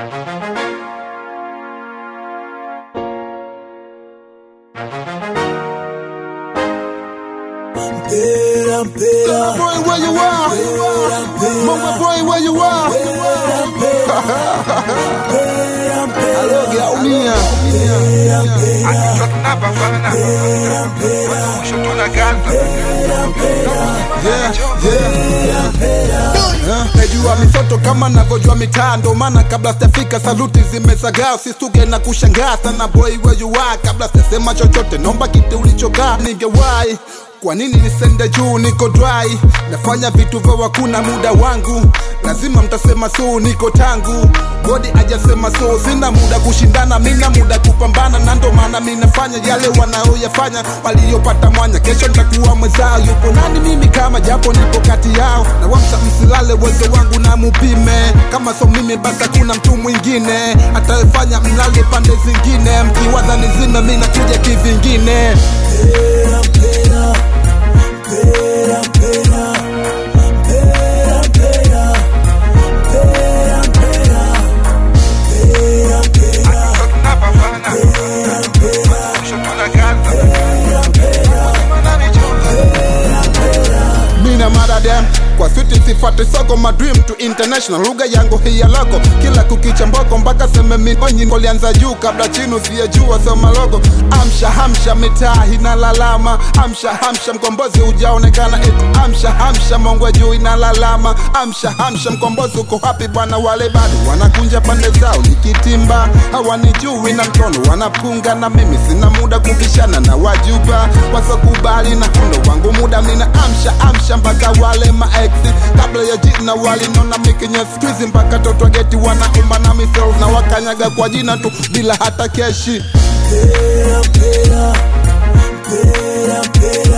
Mpera, mpera, Boy, where you are? Mama boy, where you are? Aloge aumia. Yeah, yeah. Yeah. Najua misoto kama navyojua mitaa, ndo maana kabla sijafika saluti zimezagaa, usisuge na kushangaa sana. Boy where you are, kabla sijasema chochote, nomba kiti ulichokaa ningewahi kwa nini nisende juu? Niko dry, nafanya vitu vya wakuna muda wangu, lazima mtasema so, niko tangu godi ajasema so, sina muda kushindana, mina muda kupambana, na ndo maana mi nafanya yale wanaoyafanya waliopata mwanya. Kesho nitakuwa mwezao, yupo nani mimi kama japo nipo kati yao, na wamsa msilale uwezo wangu na mupime, kama so mimi basi hakuna mtu mwingine atayefanya mlale pande zingine, mkiwaza nizime, mi nakuja kivingine. mpera, mpera, mpera, mpera, mpera, mpera, mpera, mpera, mpera, mpera. mina maradem kwa switi sifate soko my dream to international lugha yangu hii ya loko kila kukicha mboko mpaka seme minonyi kolianza juu kabla chini usiyejua soma logo amsha hamsha mitaa inalalama amsha hamsha mkombozi hujaonekana eti amsha hamsha mongwe juu inalalama amsha hamsha mkombozi uko hapi bwana wale bado wanakunja pande zao nikitimba hawanijui na mkono wanapunga na mimi sina muda kubishana na wajuba wasokubali na hundo wangu muda mina amsha amsha mpaka wale maeksi kabla ya jina walinona mikinya skwizi mpaka toto geti wanaumba na misel na wakanyaga kwa jina tu bila hata keshi Mpera, mpera, mpera, mpera,